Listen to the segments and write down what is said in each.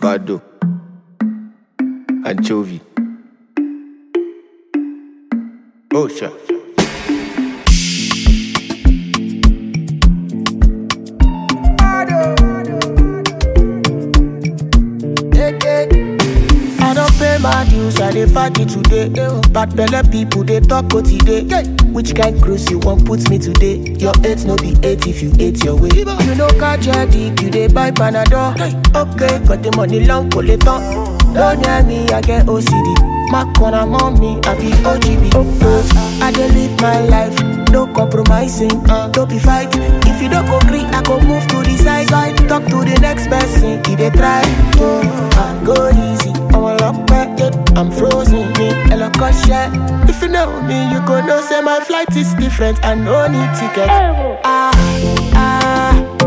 avocado, anchovy. Oh, sure. I don't pay my dues, I dey fight it today. Bad belle people they talk what today. Which kind cruise you want put me today? Your eight no be eight if you ate your way. You know catch your dick, you dey buy panadol. Okay, got the money long collector. Don't near me, I get OCD. My corner mommy, I be OGB. Uh, I dey live my life, no compromising. Uh, don't be fighting. If you don't go green, I go move to the side. side. Talk to the next person, he dey try. Uh, go easy, I'm a lock back, yeah. I'm frozen, me, a lock of shit. If you know me, you go know say my flight is different. I no need ticket. Ah, ah,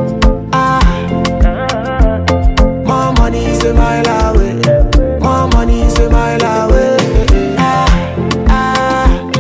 ah. More money is a mile away. More money is a mile away. Ah, ah,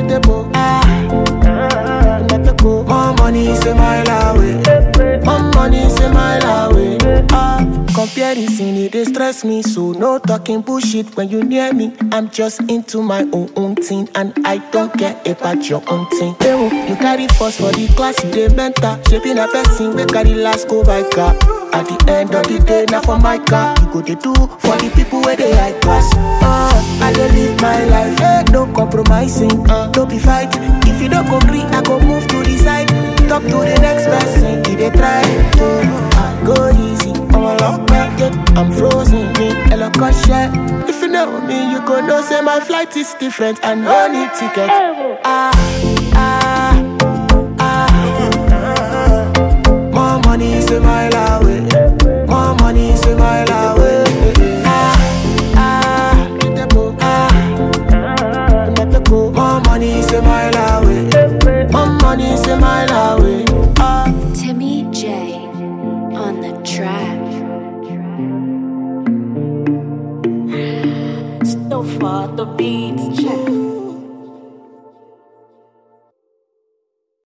ah. More money is a mile away. More money is a mile away. Ah, comparison it dey stress me, so no talking bullshit when you near me. I'm just into my own own thing, and I don't care about your own thing. Ewo, you carry first for the class, you dey mentor. Shaping a person we carry last go by car. At the end of the day, now for my car, you go dey do for the people where they high class. Uh, I dey live my life, eh, no compromising, uh, don't be fighting. If you don't go green, I go move to the side. Talk to the next person, he dey try to uh, go easy. I'm a lock back, yeah. I'm frozen, me, a lock of shit. If you know me, you go know say my flight is different. I no need ticket. Ah, ah, ah. More money is a mile away. More money is a mile away. Ah, ah, ah. More money is a mile away. More money is a mile away. Ah. Timmy J on the track. So far the beats check.